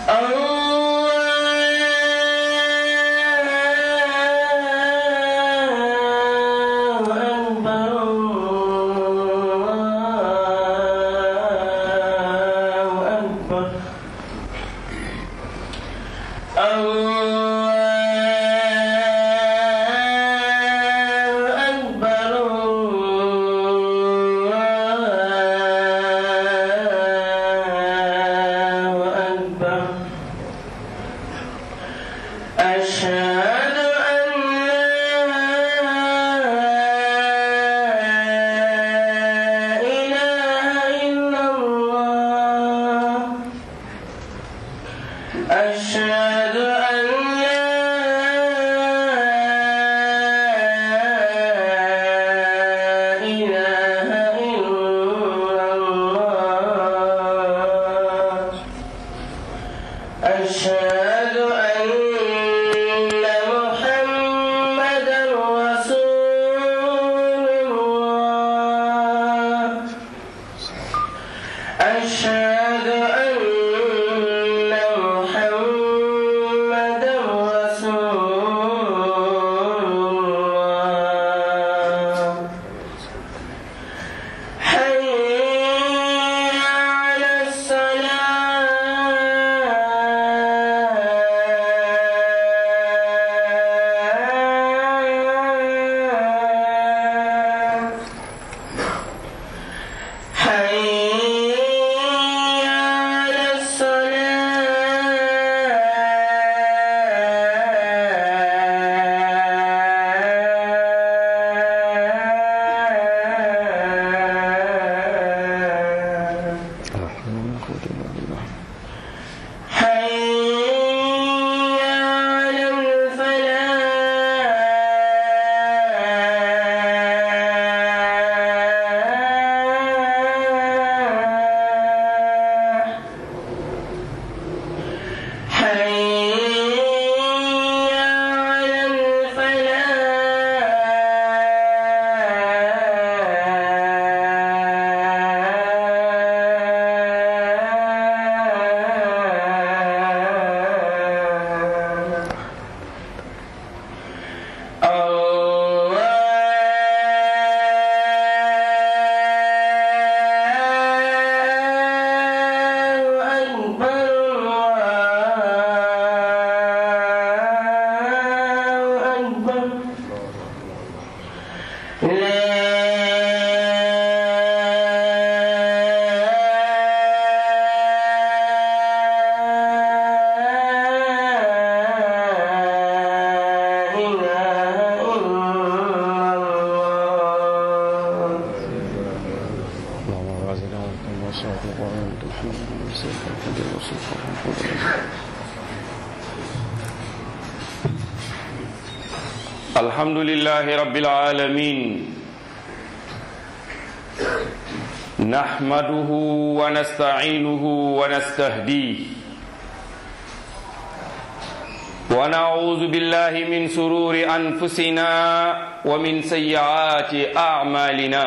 أشهد أن لا إله إلا الله أشهد أن لا إله إلا الله أشهد أن محمدا رسول الله أشهد أن محمدا رسول الله حي على الصلاة حي على الصلاة حي على الفلاح حي على الفلاح الله أكبر الله أكبر لا إله إلا الله الحمد لله رب العالمين نحمده ونستعينه ونستهديه ونعوذ بالله من سرور أنفسنا ومن سيئات أعمالنا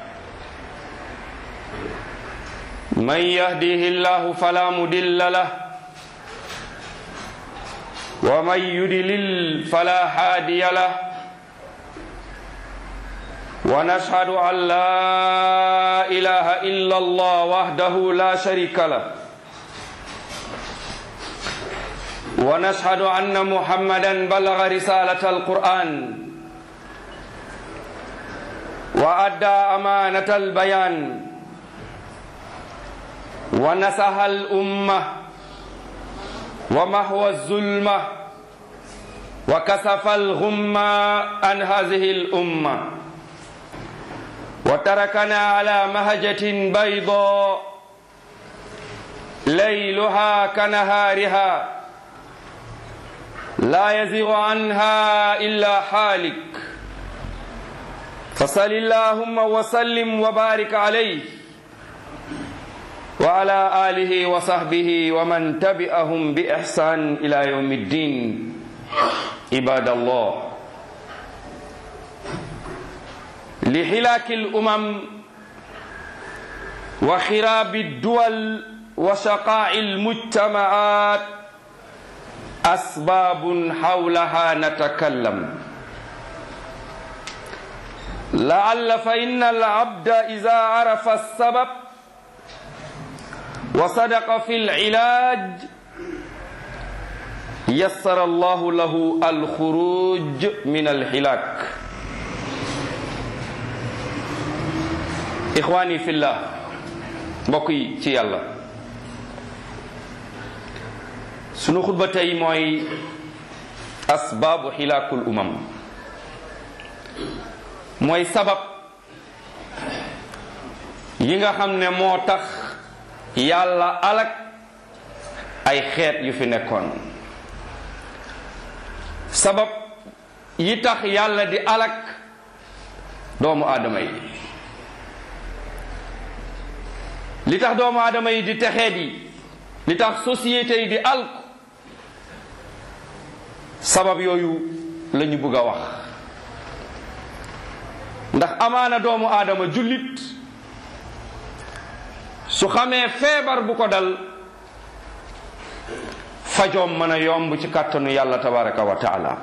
من يهده الله فلا مضل له ومن يدلل فلا هادي له ونشهد أن لا إله إلا الله وحده لا شريك له ونشهد أن محمدا بلغ رسالة القرآن وأدى أمانة البيان ونصح الأمة ومحو الظلمة وكسف الغمة عن هذه الأمة وتركنا على مهجة بيضاء ليلها كنهارها لا يزيغ عنها إلا حالك فصل اللهم وسلم وبارك عليه وعلى آله وصحبه ومن تبعهم بإحسان إلى يوم الدين عباد الله لحلاك الأمم وخراب الدول وشقاء المجتمعات أسباب حولها نتكلم لعل فإن العبد إذا عرف السبب وصدق في العلاج يسر الله له الخروج من الهلاك إخواني في الله بقي ci yàlla sunu xutba tey mooy asbaabu xilaakul umam mooy sabab yi nga xam ne moo tax yàlla alak ay xeet yu fi nekkoon sabab yi tax yàlla di alak doomu aadama yi li tax doomu aadama yi di texeet yi li tax société yi di alku sabab yooyu la ñu bëgg a wax ndax amaana doomu aadama jullit su xamee feebar bu ko dal fajoom mën a yomb ci kàttanu yàlla tabaraka wa taala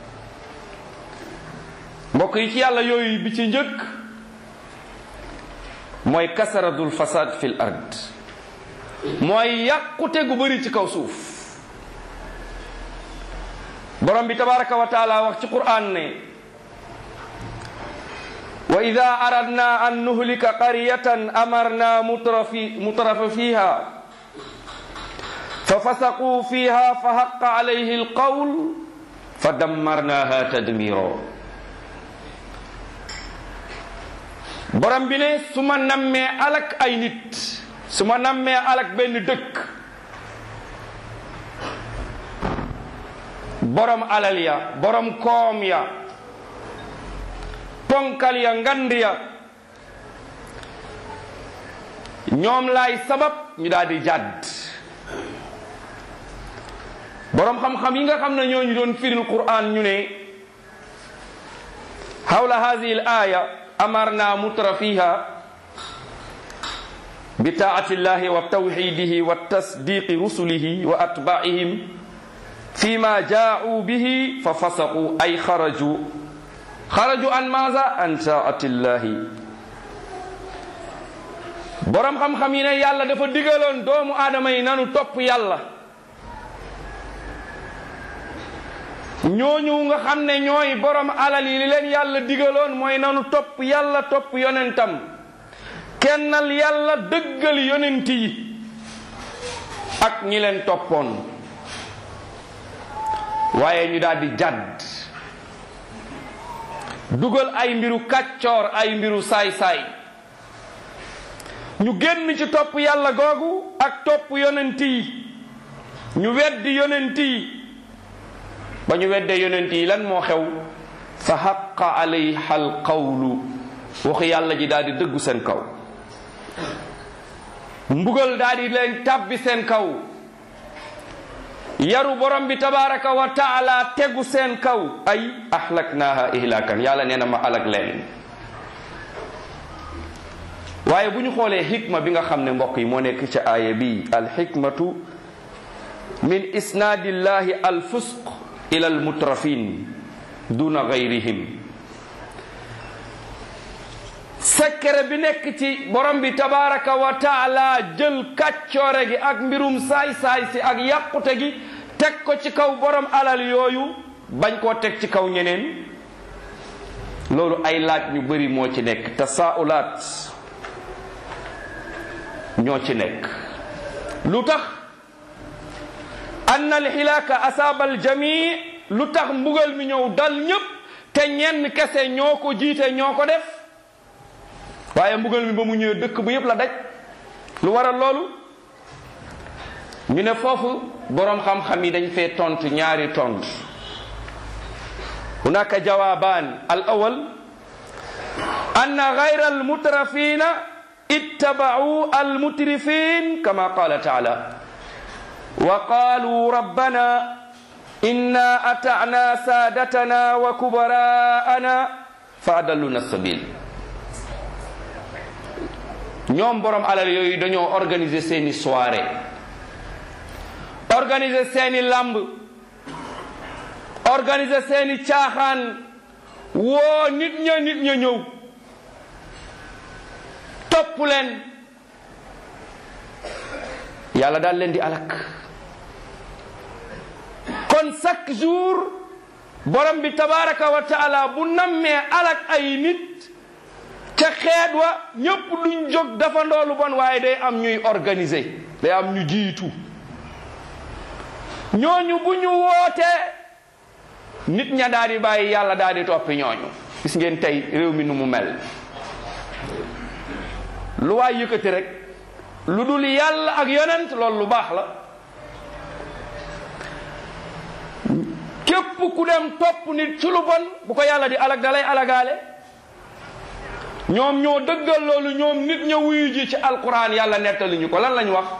mbokk yi ci yàlla yooyu bi ci njëkk mooy kasaratul fasad fil ard mooy yàqute gu bëri ci kaw suuf borom bi tabaraka wa taala wax ci quran ne wa ida aradna an nuhlika qaryatan amarna mutrafi mutrafa fiha fa fasaquu fiha fa haqa alayhi alqawl fa dammarnaha tadmiro borom bi ne su ma nammee alak ay nit su ma nammee alak benn dëkk borom alal ya borom koom ya ponkal ya ngand ya ñoom laay sabab ñu daal di jàdd borom xam-xam yi nga xam ne ñoo ñu doon firil Qur'an ñu ne hawla hadhihi al-aya amarna mutra fiha bi taati llahi wa tawxidihi wa tasdiqi rusulihi wa atbaihim fima jaau bihi fa fasaqu ay xaraju xaraju an maza an taati llahi borom xam-xam yi ne yàlla dafa digaloon doomu aadama yi nanu topp yàlla ñooñu nga xam ne ñooy borom alal yi li leen yàlla digaloon mooy nanu topp yàlla topp yonentam kennal yàlla dëggal yonent yi ak ñi leen toppoon waaye ñu daal di jàdd dugal ay mbiru kàccoor ay mbiru saay-saay ñu génn ci topp yàlla googu ak topp yonent yi ñu weddi yonent yi ba ñu weddee yonent yi lan moo xew fa xaqa alayha alqawlu waxu yàlla ji daal di dëggu seen kaw mbugal daal di leen tàbbi seen kaw yaru borom bi tabaraka wa taala tegu seen kaw ay ahlaknaaha ihlakan yàlla nee na ma alak leen waaye bu ñu xoolee xikma bi nga xam ne mbokk yi moo nekk ca aaya bi alxikmatu min isnaadillahi alfusq ila almutrafin duna gayrihim sekkere bi nekk ci borom bi tabaraka wa taala jël kàccoore gi ak mbirum saay-saay si ak yàqute gi teg ko ci kaw borom alal yooyu bañ koo teg ci kaw ñeneen loolu ay laaj ñu bari moo ci nekk tasaulaat ñoo ci nekk lu tax anna alxilaaka asaaba aljami lu tax mbugal mi ñëw dal ñépp te ñenn kese ñoo ko jiite ñoo ko def waaye mbugal mi ba mu ñëwee dëkk bu yépp la daj lu waral loolu ñu ne foofu boroom xam-xam yi dañ fee tontu ñaari tontu hunaka jawabaan al awal anna gayra almutrafina ittaba'u almutrifin kama qala taala wa qalu rabbana inna ata'na sadatana wa kubara'ana fa adalluna sabil ñoom borom alal yooyu dañoo organiser seeni soirée organiser seeni làmb organiser seeni caaxaan woo nit ña nit ña ñëw topp leen yàlla daal leen di alak kon chaque jour borom bi tabaraka wa taala bu nammee alak ay nit ca xeet wa ñépp duñ jóg dafa ndoolu bon waaye day am ñuy organiser day am ñu jiitu ñooñu bu ñu wootee nit ña daal di bàyyi yàlla daal di toppi ñooñu gis ngeen tey réew mi nu mu mel lu waay yëkkati rek lu dul yàlla ak yonent loolu lu baax la képp ku dem topp nit ci lu bon bu ko yàlla di alag dalay alagaale ñoom ñoo dëggal loolu ñoom nit ña wuyu ji ci alquran yàlla nettali ñu ko lan lañ wax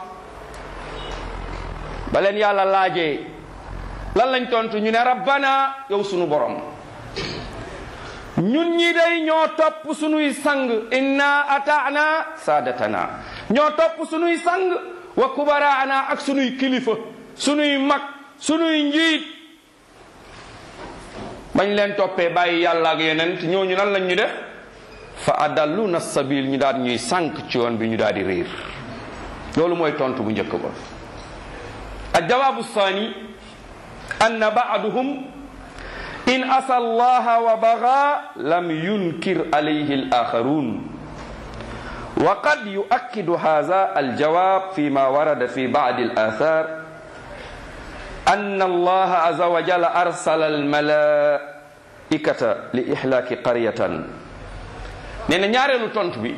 ba leen yàlla laajee lan lañ tontu ñu ne rabbana yow sunu borom ñun ñi day ñoo topp sunuy sang inna ataana saadatana ñoo topp sunuy sang wa kubaraana ak sunuy kilifa sunuy mag sunuy njiit bañ leen toppee bàyyi yàlla ak yonent ñooñu nan lañ ñu def fa adalluna sabil ñu daal ñuy sànq ci yoon bi ñu daal di réer loolu mooy tontu bu njëkk ba aljawaabu saani anna baaduhum in asa allaha wa baga lam yunkir alayhi alaxarun wa qad yuakkidu hadha aljawab fima warada fi badi alathar أن الله عز وجل أرسل الملائكة لإهلاك قرية نينا ñaareelu tontu bi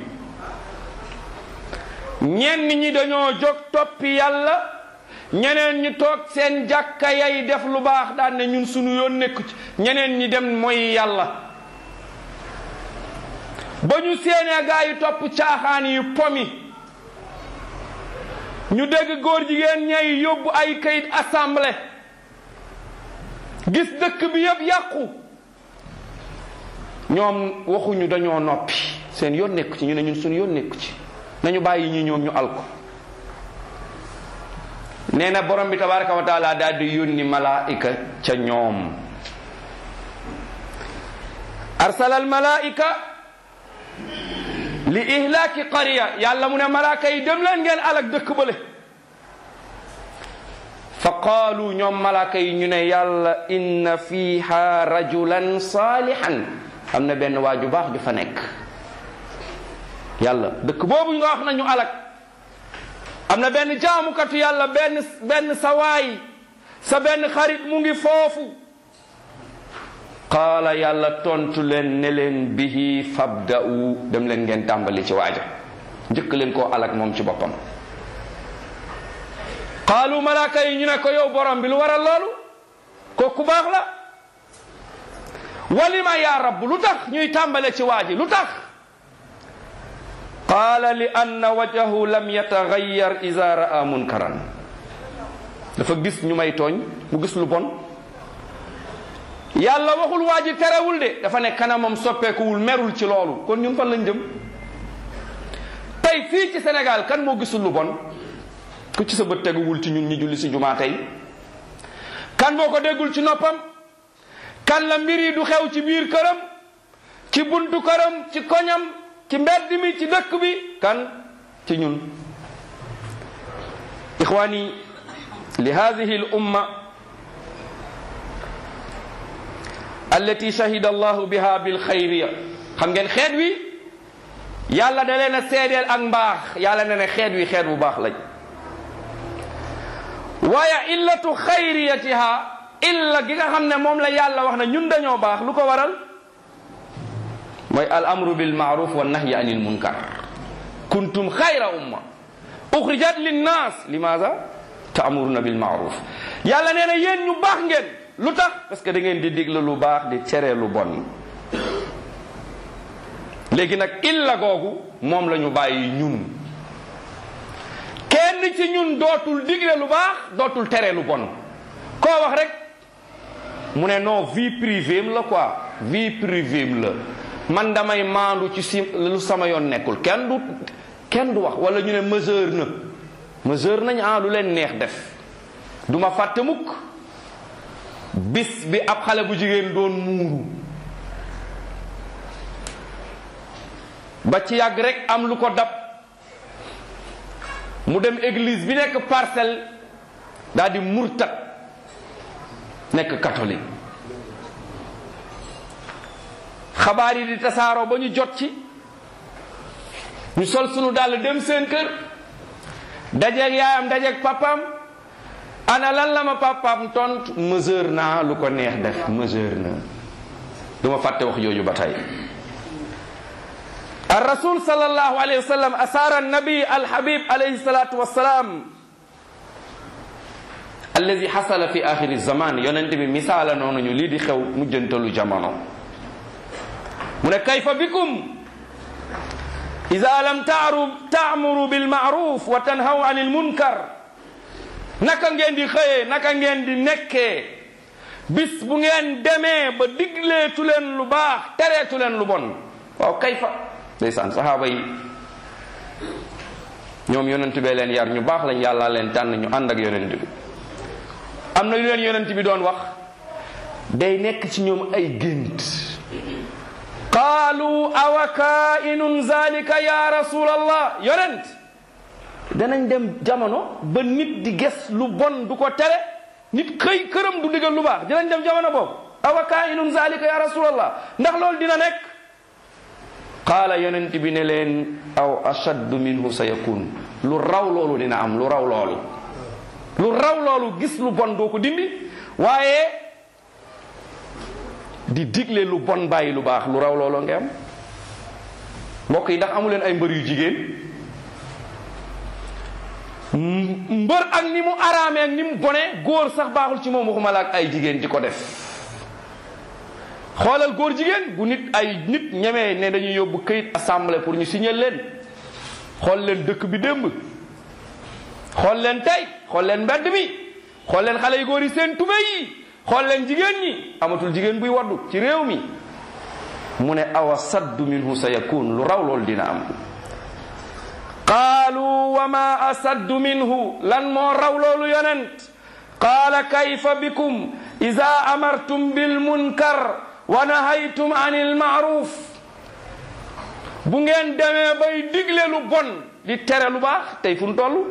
ñenn ñi dañoo jóg toppi yàlla ñeneen ñi toog seen jàkka yay def lu baax daan ne ñun sunu yoon nekku ci ñeneen ñi dem mooy yàlla ba ñu seenee gaa yi topp caaxaan yi pomi ñu dégg góor jigéen ñay yóbbu ay kayit assemblée gis dëkk bi yëpp yàqu ñoom waxuñu dañoo noppi seen yoon nekku ci ñu ne ñun suñu yoon nekku ci nañu bàyyi ñi ñoom ñu alko nee na borom bi tabaraka wa taala daal di yónni malaika ca ñoom arsala al malaika li ihlaaki qariya yàlla mu ne malaaka yi dem leen ngeen alak dëkk bële fa qaalu ñoom malaaka yi ñu ne yàlla inna fiha rajulan saalihan am na benn waa ju baax ju fa nekk yàlla dëkk boobu nga wax nañu alak am na benn jaamukatu yàlla benn benn sawaay sa benn xarit mu ngi foofu qaala yàlla tontu leen ne leen bihi fabda'u dem leen ngeen tàmbali ci waaja njëkk leen koo alak moom ci boppam qaalu malaaka yi ñu ne ko yow borom bi lu waral loolu ko ku baax la walima ya rabb lu tax ñuy tàmbale ci waaji lu tax qaala li anna wajhahu lam yatagayyar iza ra'a munkaran dafa gis ñu may tooñ mu gis lu bon yàlla waxul waa ji terewul de dafa ne kanamam soppeekuwul merul ci loolu kon ñun fan lañ jëm tey fii ci Sénégal kan moo gisul lu bon ku ci sa bët teguwul ci ñun ñi julli si jumaa tey kan moo ko déggul ci noppam kan la mbir yi du xew ci biir këram ci buntu këram ci koñam ci mbedd mi ci dëkk bi kan ci ñun ixwaani li hadihi al umma allati shahida allahu biha bil xayriya xam ngeen xeet wi yàlla da leen a seedeel ak mbaax yàlla ne ne xeet wi xeet bu baax lañ waaye illatu xayriyatiha illa gi nga xam ne moom la yàlla wax na ñun dañoo baax lu ko waral mooy al amru bil maaruf wa nahyi anil munkar kuntum xayra umma uxrijat linnas limaza taamuruna bil maaruf yàlla nee na yéen ñu baax ngeen lu tax parce que da ngeen di digle lu baax di tere lu bon léegi nag illa googu moom la ñu bàyyi ñun kenn ci ñun dootul digle lu baax dootul tere lu bon koo wax rek mu ne non vie privée la quoi vie privée la man damay maandu ci si lu sama yoon nekkul kenn du kenn du wax wala ñu ne mesure na mesure nañ ah lu leen neex def du ma fàtte mukk bis bi ab xale bu jigéen doon muuru ba ci yàgg rek am lu ko dab mu dem église bi nekk parcelle daal di murtat nekk catholique xabaar yi di tasaaroo ba ñu jot ci ñu sol sunu dàll dem seen kër dajeeg yaayam dajeeg papaam ana lan la ma papaam tont mesure naa lu ko neex def mesure na du ma fàtte wax jooju ba tey الرسول صلى الله عليه وسلم أسار النبي الحبيب عليه الصلاة والسلام الذي حصل في آخر الزمان ينتبه مثالا نونو لي دي خew mujjantalu jamono mu ne kayfa bikum إذا لم تعروا تعمروا بالمعروف وتنهوا عن المنكر naka ngeen di xëyee naka ngeen di nekkee bis bu ngeen demee ba digleetu leen lu baax tereetu leen lu bon waaw kayfa ndeysaan saxaaba yi ñoom yonent bee leen yar ñu baax lañ yàlla leen tànn ñu ànd ak yonent bi am na yu leen yonent bi doon wax day nekk ci ñoom ay gént qaalu awa kainun zalika ya rasulallah yonent danañ dem jamono ba nit di ges lu bon du ko tere nit xëy këram du digal lu baax dinañ dem jamono boobu awa kainun zalika ya rasulallah ndax loolu dina nekk qaala yonent bi ne leen aw ashaddu minhu sa yakun lu raw loolu dina am lu raw loolu lu raw loolu gis lu bon doo ko dindi waaye di digle lu bon bàyyi lu baax lu raw loolu nga am mbokk yi ndax amu leen ay mbër yu jigéen mbër ak ni mu araamee ak ni mu bone góor sax baaxul ci moom waxuma la ak ay jigéen di ko def xoolal góor jigéen bu nit ay nit ñemee ne dañuy yóbbu këyit assemblée pour ñu signer leen xool leen dëkk bi démb xool leen tey xool leen mbedd mi xool leen xale yu góor yi seen tube yi xool leen jigéen ñi amatul jigéen buy waddu ci réew mi mu ne awa saddu minhu sa yakun lu raw loolu dina am qaalu wa ma asaddu minhu lan moo raw loolu yonent qaala kayfa bikum ida amartum bilmunkar wa nahaytum an ilmaaruf bu ngeen demee bay digle lu bon di tere lu baax tey fu nu toll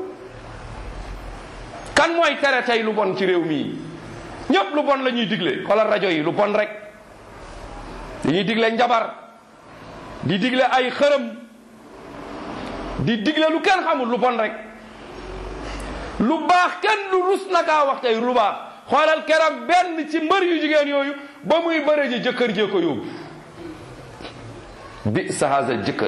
kan mooy tere tey lu bon ci réew mii ñépp lu bon la ñuy digle xoolal rajo yi lu bon rek dañuy digle njabar di digle ay xërëm di digle lu kenn xamul lu bon rek lu baax kenn lu rus na kaa wax tey lu baax xoolal keroog benn ci mbër yu jigéen yooyu ba muy bëre ji jëkkër jee ko yóbbu bi sa haza jëkkër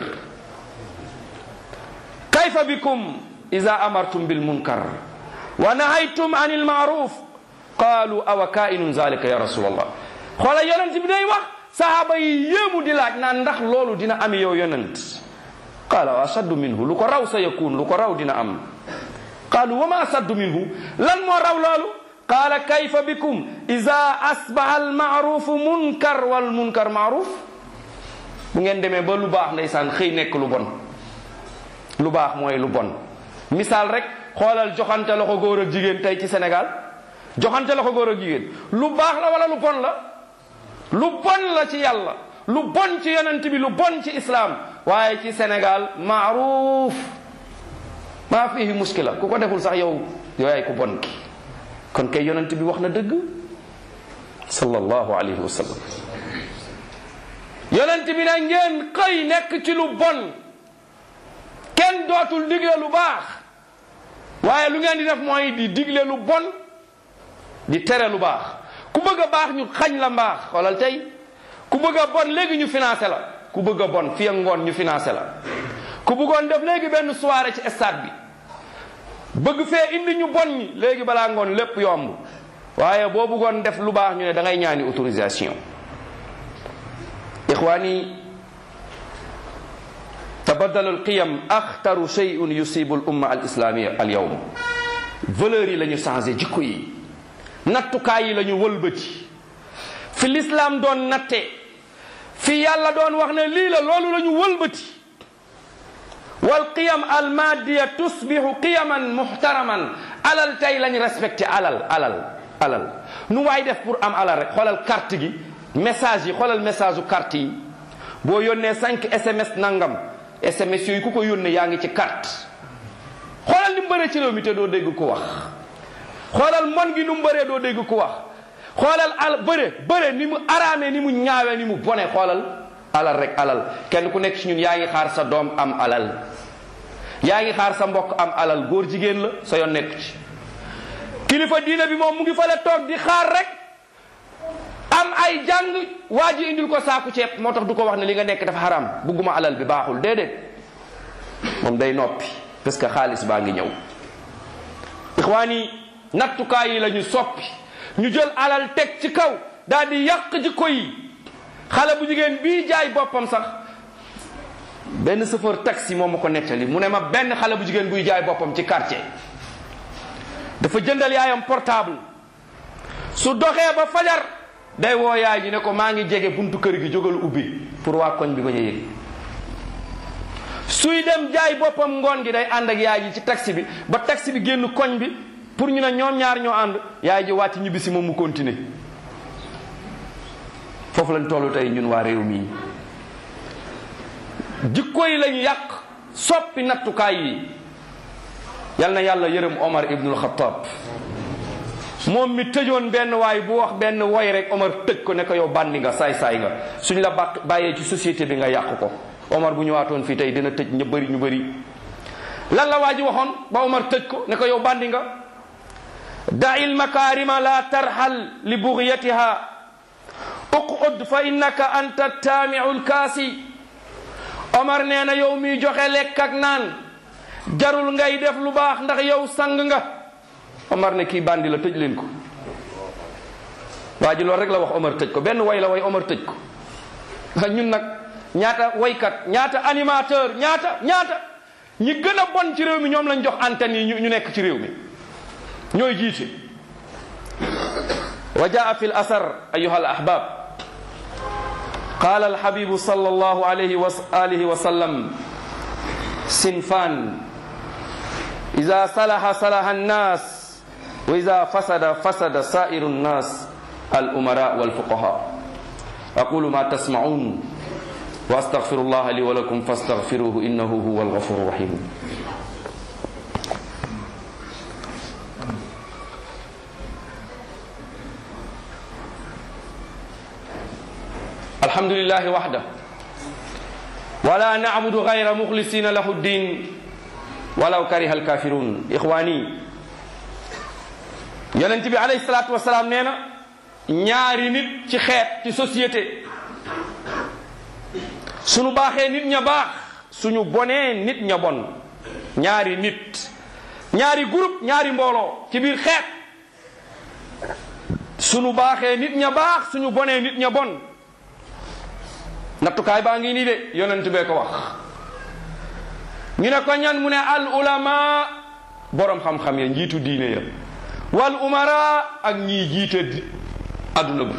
kayfa bikum ida amartum bil munkar wa nahaytum an il maaruf qaalu awa kainun zalika ya rasulallah xoolal yonent bi day wax sahaaba yi yéemu di laaj naan ndax loolu dina am yow yonent qaala wa asaddu minhu lu ko raw sa yakun lu ko raw dina am qaalu wa ma asaddu minhu lan moo raw loolu qaala kayfa bikum ida asbaha almaarufu munkar wal munkar maaruf bu ngeen demee ba lu baax ndeysaan xëy nekk lu bon lu baax mooy lu bon misaal rek xoolal joxante loxo góor ak jigéen tey ci Sénégal joxante loxo góor ak jigéen lu baax la wala lu bon la lu bon la ci yàlla lu bon ci yonent bi lu bon ci islaam waaye ci Sénégal maaruf maa fihi muskila ku ko deful sax yow yooyaay ku bon ki kon kay yonent bi wax na dëgg sallallahu alayhi wa sallam yonent bi ne ngeen xëy nekk ci lu bon kenn dootul digle lu baax waaye lu ngeen di def mooy di digle lu bon di tere lu baax ku bëgg a baax ñu xañ la mbaax xoolal tey ku bëgg a bon léegi ñu financé la ku bëgg a bon fi ak ngoon ñu financé la ku bëggoon def léegi benn soirée ci stade bi bëgg fee indi ñu bon ñi léegi balaa ngoon lépp yomb waaye boo bëggoon def lu baax ñu ne da ngay ñaani autorisation ixwaani tabaddalu alqiyam axtaru shay'un yusibu al umma al islamia al yawm valeurs yi la ñu changé jikko yi nattukaay yi la ñu wëlbati fi l'islam doon natte fi yàlla doon wax ne lii la loolu la ñu wëlbati wal qiyam al maddiya tusbihu qiyaman muhtaraman alal tey lañ respecté alal alal alal nu waay def pour am alal rek xoolal carte gi message yi xoolal message u carte yi boo yónnee 5 SMS nangam SMS yooyu ku ko yónnee yaa ngi ci carte xoolal ni mu bëree ci réew mi te doo dégg ko wax xoolal mon gi nu mu bëree doo dégg ko wax xoolal al bëre bëre ni mu araamee ni mu ñaawee ni mu bone xoolal alal rek alal kenn ku nekk ci ñun yaa ngi xaar sa doom am alal yaa ngi xaar sa mbokk am alal góor jigéen la sa yoon nekk ci kilifa diina bi moom mu ngi fale toog di xaar rek am ay jàng waa ji indil ko saaku ceeb moo tax du ko wax ne li nga nekk dafa xaram bugguma alal bi baaxul déedéet moom day noppi parce que xaalis baa ngi ñëw ixwaan yi nattukaay yi la ñu soppi ñu jël alal teg ci kaw daal di yàq jikko yi xale bu jigéen bii jaay boppam sax benn chauffeur taxi moom ma ko nettali mu ne ma benn xale bu jigéen buy jaay boppam ci quartier dafa jëndal yaayam portable su doxee ba fajar day woo yaay ji ne ko maa ngi jege buntu kër gi jógal ubbi pour waa koñ bi bañ a yëg suy dem jaay boppam ngoon gi day ànd ak yaay ji ci taxi bi ba taxi bi génn koñ bi pour ñu ne ñoom ñaar ñoo ànd yaay ji wàcc ñibbi si moom mu continuer foofu lañ tollu tey ñun waa réew mi jikko yi lañu yàq soppi nattukaay yi yal na yàlla yërëm Omar ibnul Xattaab moom mi tëjoon benn waay bu wax benn woy rek Omar tëj ko ne ko yow bandi nga saay-saay nga suñ la bàq bàyyee ci société bi nga yàq ko Omar bu ñëwaatoon fii tey dina tëj ñu bëri ñu bëri lan la waa ji waxoon ba Omar tëj ko ne ko yow bandi nga da'il makarima la tarxal li bugyatiha uqud fa innaka anta taamiu lkaasi Omar nee na yow miy joxe lekk ak naan jarul ngay def lu baax ndax yow sang nga Omar ne kii bandi la tëj leen ko waa ji loolu rek la wax Omar tëj ko benn way la way Omar tëj ko ñun nag ñaata waykat ñaata animateur ñaata ñaata ñi gën a bon ci réew mi ñoom lañ jox antenne yi ñu nekk ci réew mi ñooy jiite wa jaa fi l asar ayuha al ahbab qala alhabibu sal allahu alayhi wa alihi wa sallam sinfan ida salaha salaha annas wa ida fasada fasada sairu nnas al umara walfuqaha aqulu ma tasmaun wa astaghfiru allah li wa lakum fastaghfiruhu innahu huwa alghafuru rahim الحمد لله وحده ولا نعبد غير مخلصين له الدين ولو كره الكافرون إخواني yonent bi alayhi salaatu wasalaam nee na ñaari nit ci xeet ci société suñu baaxee nit ña baax suñu bonee nit ña bon ñaari nit ñaari groupe ñaari mbooloo ci biir xeet suñu baaxee nit ña baax suñu bonee nit ña bon nattukaay baa ngi nii de yonent bee ko wax ñu ne ko ñan mu ne al ulama borom xam-xam ya njiitu diine ya wal umara ak ñii jiite adduna bi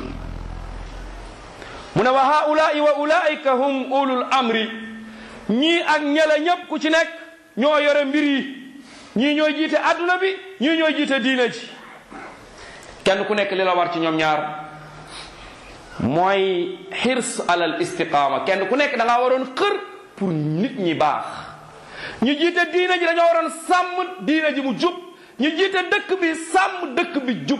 mu ne wa haulaai wa ulaika hum ulul amri ñii ak ñela ñépp ku ci nekk ñoo yore mbir yi ñii ñooy jiite adduna bi ñii ñooy jiite diine ji kenn ku nekk li la war ci ñoom ñaar mooy xirs alal istiqaama kenn ku nekk da ngaa waroon xër pour nit ñi baax ñu jiite diina ji dañoo waroon sàmm diina ji mu jub ñu jiite dëkk bi sàmm dëkk bi jub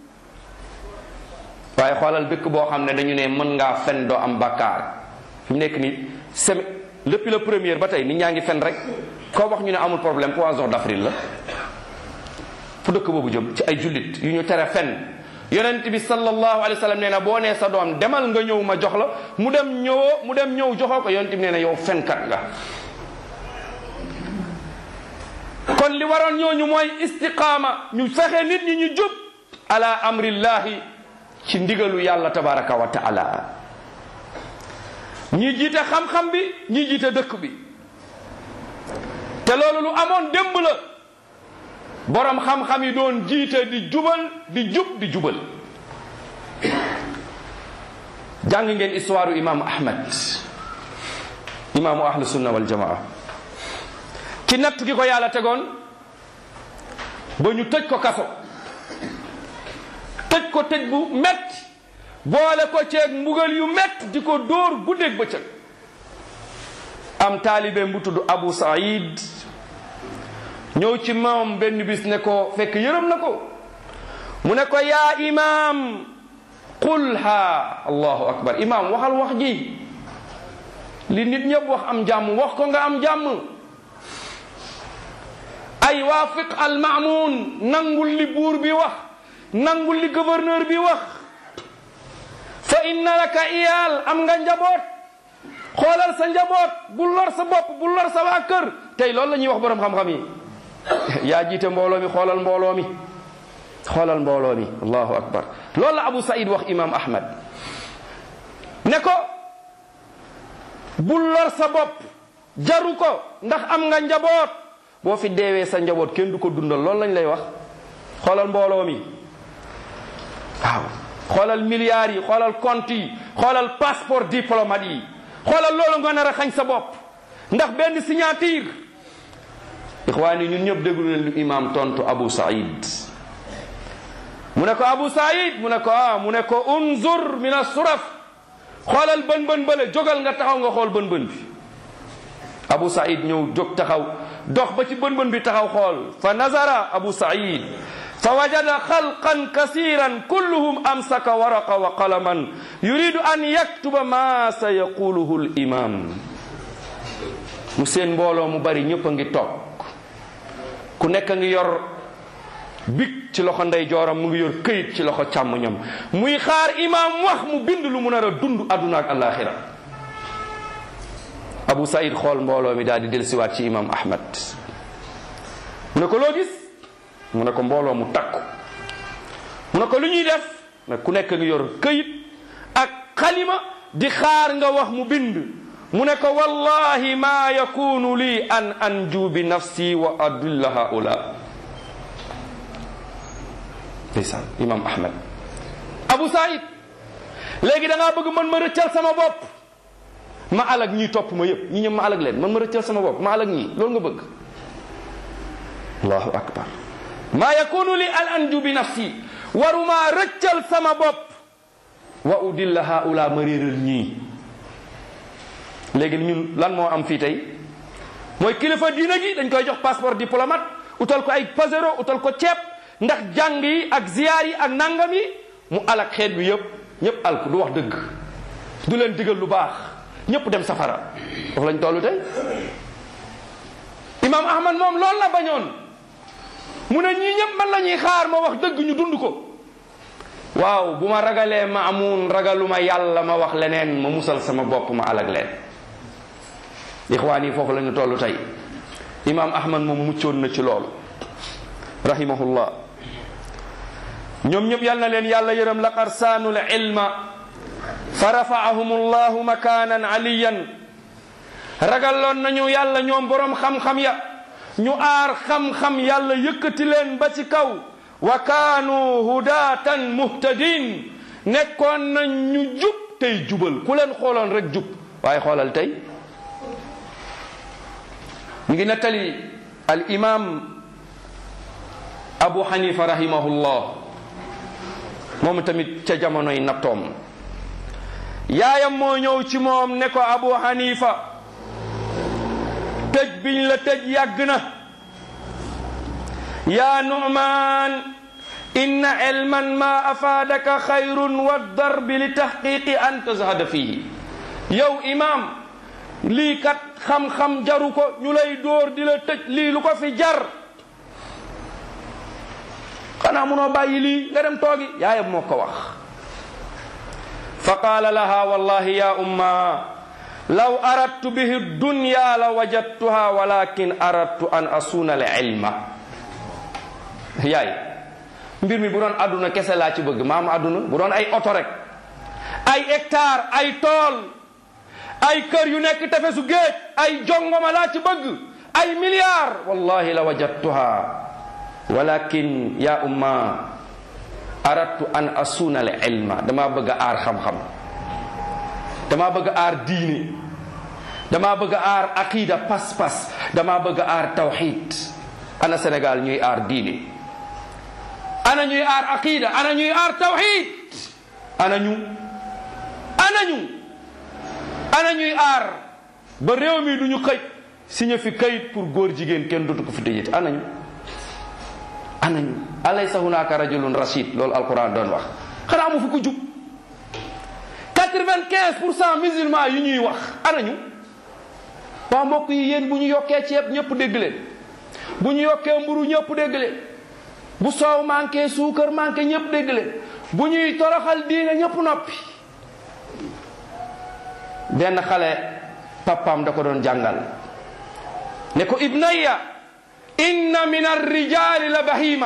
waaye xoolal dëkk boo xam ne dañu ne mën ngaa fen doo am bakkaar fi mu nekk nii semaine depuis le premier ba tey nit ñaa ngi fen rek koo wax ñu ne amul problème poisson d'avril la fu dëkk boobu jëm ci ay jullit yu ñu tere fen yonent bi sallallahu alayhi wa sallam nee na boo nee sa doom demal nga ñëw ma jox la mu dem ñëwoo mu dem ñëw joxoo ko yonent bi nee na yow fenkat nga kon li waroon ñooñu mooy istiqaama ñu fexe nit ñi ñu jub ala amrillahi ci ndigalu yàlla tabaraka wa taala ñi jiite xam-xam bi ñi jiite dëkk bi te loolu lu amoon démb la borom xam-xam yi doon jiite di jubal di jub di jubal jàng ngeen histoire imaamu ahmad imaamu ahlu sunna wal jamaa ci natt gi ko yàlla tegoon ba ñu tëj ko kaso tëj ko tëj bu metti boole ko ceeg mbugal yu metti di ko dóor guddeeg bëccëg am taalibe bu tudd Abu Saïd ñëw ci moom benn bis ne ko fekk yërëm na ko mu ne ko yaa imaam qulha allahu akbar imaam waxal wax ji li nit ñëpp wax am jàmm wax ko nga am jàmm ay waafiq al maamun nangul li buur bi wax nangul li gouverneur bi wax fa inna laka iyaal am nga njaboot xoolal sa njaboot bu lor sa bopp bu lor sa waa kër tey loolu la ñuy wax borom xam-xam yi yaa jiite mbooloo mi xoolal mbooloo mi xoolal mbooloo mi allahu akbar loolu la Abu Saïd wax imam Ahmad ne ko bu lor sa bopp jaru ko ndax am nga njaboot boo fi deewee sa njaboot kenn du ko dundal loolu lañ lay wax xoolal mbooloo mi waaw xoolal milliards yi xoolal compte yi xoolal passeport diplomate yi xoolal loolu nga nar a xañ sa bopp ndax benn signature ixwaani ñun ñëpp déglu leen lu imam tontu Abu Saïd mu ne ko Abu Saïd mu ne ko ah mu ne ko unzur min as-suraf xoolal bën bën bële jógal nga taxaw nga xool bën bën bi Abu Saïd ñëw jóg taxaw dox ba ci bën bën bi taxaw xool fa nazara Abu Saïd fa wajada xalqan kasiran kulluhum amsaka waraqa wa qalaman yuridu an yaktuba ma sa yaquluhu l imam mu seen mbooloo mu bari ñëpp a ngi toog ku nekk a ngi yor big ci loxo ndey jooram mu ngi yor këyit ci loxo càmmoñam muy xaar imam wax mu bind lu mu nar a dund àdduna ak alaxira Abu Saïd xool mbooloo mi daal di dellusiwaat ci imam Ahmad mu ne ko loo gis mu ne ko mbooloo mu takku mu ne ko lu ñuy def ne ku nekk ngi yor këyit ak xalima di xaar nga wax mu bind mu ne ko wallahi ma yakunu li an anju bi nafsi wa adulla haula ndeysaan imam ahmad abu saïd léegi da ngaa bëgg man ma rëccal sama bopp ma alag ñii topp ma yëpp ñi ñëpp ma alag leen man ma rëccal sama bopp ma alag ñii loolu nga bëgg allahu akbar ma yakunu li an anju bi nafsi waruma rëccal sama bopp wa udilla haula ma réeral ñii léegi ñun lan moo am fii tey mooy kilifa diina gi dañ koy jox passeport diplomate utal ko ay pasero utal ko ceeb ndax jàng yi ak ziyaar yi ak nangam yi mu alak xeet bi yëpp ñëpp alku du wax dëgg du leen digal lu baax ñëpp dem safara foofu lañ tollu tey imam ahmad moom loolu la bañoon mu ne ñii ñëpp man la ñuy xaar ma wax dëgg ñu dund ko waaw bu ma ragalee ma amun ragaluma yàlla ma wax leneen ma musal sama bopp ma alag leen ixwaan yi foofu la ñu toll tey imam ahmad moom muccoon na ci loolu rahimahullah ñoom ñëpp yal na leen yàlla yërëm laqad saanul ilma fa rafaahum allahu makanan aliyan ragaloon nañu yàlla ñoom borom xam-xam ya ñu aar xam-xam yàlla yëkkati leen ba ci kaw wa kaanu hudatan muhtadin nekkoon nañ ñu jub tey jubal ku leen xooloon rek jub waaye xoolal tey ñu ngi nettali al imam abu hanifa rahimahullah moom tamit ca jamonoy nattoom yaayam moo ñëw ci moom ne ko abu hanifa tëj biñ la tëj yàgg na yaa nu'man inna ilman ma afaadaka xayrun wa darbi li taxqiqi an tazhada fihi yow imam lii kat xam-xam jaru ko ñu lay dóor di la tëj lii lu ko fi jar xanaa munoo bàyyi lii nga dem toogi yaayam moo ko wax fa qaala laha wallahi ya umma law aradtu bihi dunya la wajadtuha walakin aradtu an asuna al ilma yaay mbir mi bu doon àdduna kese laa ci bëgg maam àdduna bu doon ay oto rek ay hectare ay tool ay kër yu nekk tefesu géej ay jongoma laa ci bëgg ay milliards wallahi la wajadtuha walakin ya umma aradtu an asuna al ilma dama bëgg a aar xam-xam dama bëgg a aar diine damaa bëgg a aar aqida pas-pas damaa bëgg a aar tawxid ana Sénégal ñuy aar diine ana ñuy aar aqida ana ñuy aar tawxid ana ñu ana ñu ana ñuy aar ba réew mi du ñu xëy signé fi kayit pour góor jigéen kenn dootu ko fi tëjee ana ñu ana ñu alaysa hunaka rajulun rashid loolu alquran doon wax xanaa mu fi ko jub 95 pour cent musulman yi ñuy wax ana ñu waa mbokk yi yéen bu ñu yokkee ceeb ñëpp dégg leen bu ñu yokkee mburu ñëpp dégg leen bu soow manqué suukar manqué ñëpp dégg leen bu ñuy toroxal diine ñëpp noppi benn xale papaam da ko doon jàngal ne ko ibnayya inna min arrijali la bahima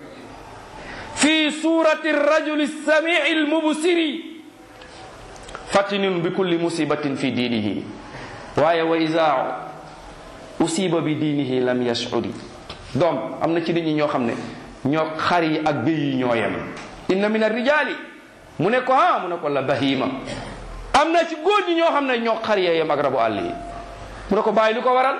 fi surati arrajuli samii almubsiri fatinun bi kulli musibatin fi diinihi waaye wa isa usiba bi diinihi lam yashudi doom am na ci nit ñi ñoo xam ne ñoo xar yi ak béy yi ñoo yem inna min arrijali mu ne ko ha mu ne ko la bahima am na ci góor ñi ñoo xam ne ñoo xar yee yem ak rabu àll yi mu ne ko bàyyi lu ko waral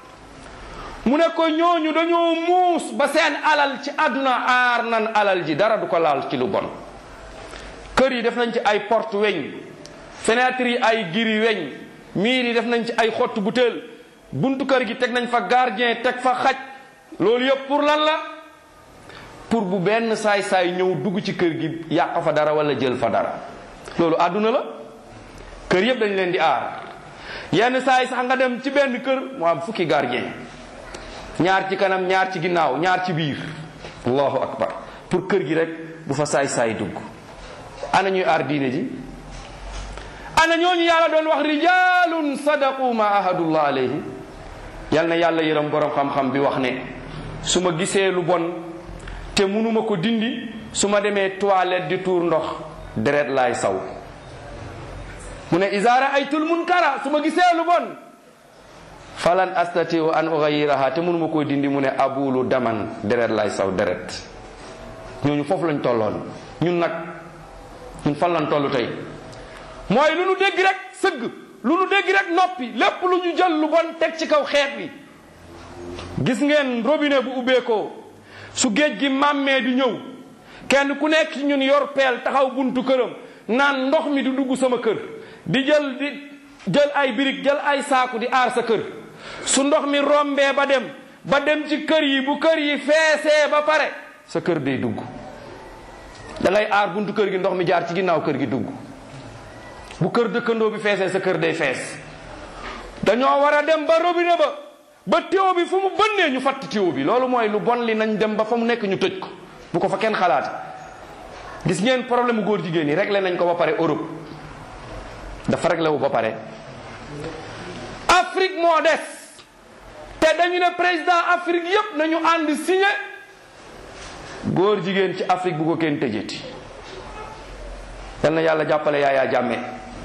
mu ne ko ñooñu dañoo muus ba seen alal ci àdduna aar nan alal ji dara du ko laal ci lu bon kër yi def nañ ci ay porte weñ fenêtre yi ay giri weñ miir yi def nañ ci ay xottu butéel buntu kër gi teg nañ fa gardien teg fa xaj loolu yëpp pour lan la pour bu benn saay-saay ñëw dugg ci kër gi yàq fa dara wala jël fa dara loolu àdduna la kër yëpp dañ leen di aar yenn saay sax nga dem ci benn kër mu am fukki gardien ñaar ci kanam ñaar ci ginnaaw ñaar ci biir allahu akbar pour kër gi rek bu fa saay-saay dugg ana ñuy aar diine ji ana ñooñu yàlla doon wax rijalun sadaqu ma ahadullah alayhi yal na yàlla yërëm borom xam-xam bi wax ne su ma gisee lu bon te munuma ko dindi su ma demee toilette di tuur ndox deret laay saw mu ne iza raaytul munkara su ma gisee lu bon falan astatiu an ughayiraha te munuma koo dindi mu ne abulu daman deret laay saw deret ñooñu foofu lañ tolloon ñun nag ñun fan lañ toll tey mooy lu nu dégg rek sëgg lu nu dégg rek noppi lépp lu ñu jël lu bon teg ci kaw xeet bi gis ngeen robinet bu ubbeekoo su géej gi màmmee di ñëw kenn ku nekk ci ñun yor peel taxaw buntu këram naan ndox mi di dugg sama kër di jël di jël ay birig jël ay saaku di aar sa kër su ndox mi rombee ba dem ba dem ci kër yi bu kër yi feesee ba pare sa kër day dugg da ngay aar buntu kër gi ndox mi jaar ci ginnaaw kër gi dugg bu kër dëkkandoo bi feesee sa kër day fees dañoo war a dem ba robinet ba ba tuyau bi fu mu bënnee ñu fatt tuyau bi loolu mooy lu bon li nañ dem ba fa mu nekk ñu tëj ko bu ko fa kenn xalaat gis ngeen problème góor jigéen yi réglé nañ ko ba pare Europe dafa réglé wu ba pare Afrique moo des te dañu ne président Afrique yépp nañu ànd signé góor jigéen ci Afrique bu ko kenn tëjeti yal na yàlla jàppale Yaya Jammeh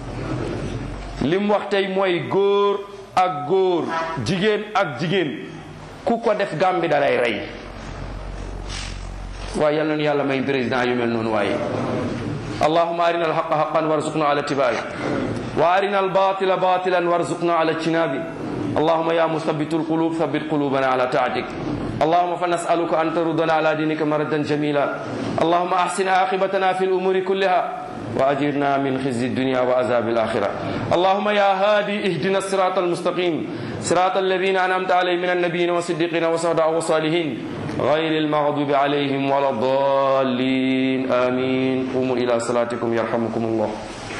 li mu wax tey mooy góor ak góor jigéen ak jigéen ku ko def Gàmbi da lay rey waaye yal nañu yàlla may président yu mel noonu waaye allahuma arina alhaqa haqan warzuqna ala tibai wa arina albatila batilan warzuqna ala ijtinabi اللهم يا مثبت القلوب ثبت قلوبنا على طاعتك اللهم فنسألك أن تردنا على دينك مردا جميلا اللهم أحسن عاقبتنا في الأمور كلها وأجرنا من خزي الدنيا وعذاب الآخرة اللهم يا هادي اهدنا الصراط المستقيم صراط الذين أنعمت عليهم من النبيين والصديقين والشهداء والصالحين غير المغضوب عليهم ولا الضالين آمين قوموا إلى صلاتكم يرحمكم الله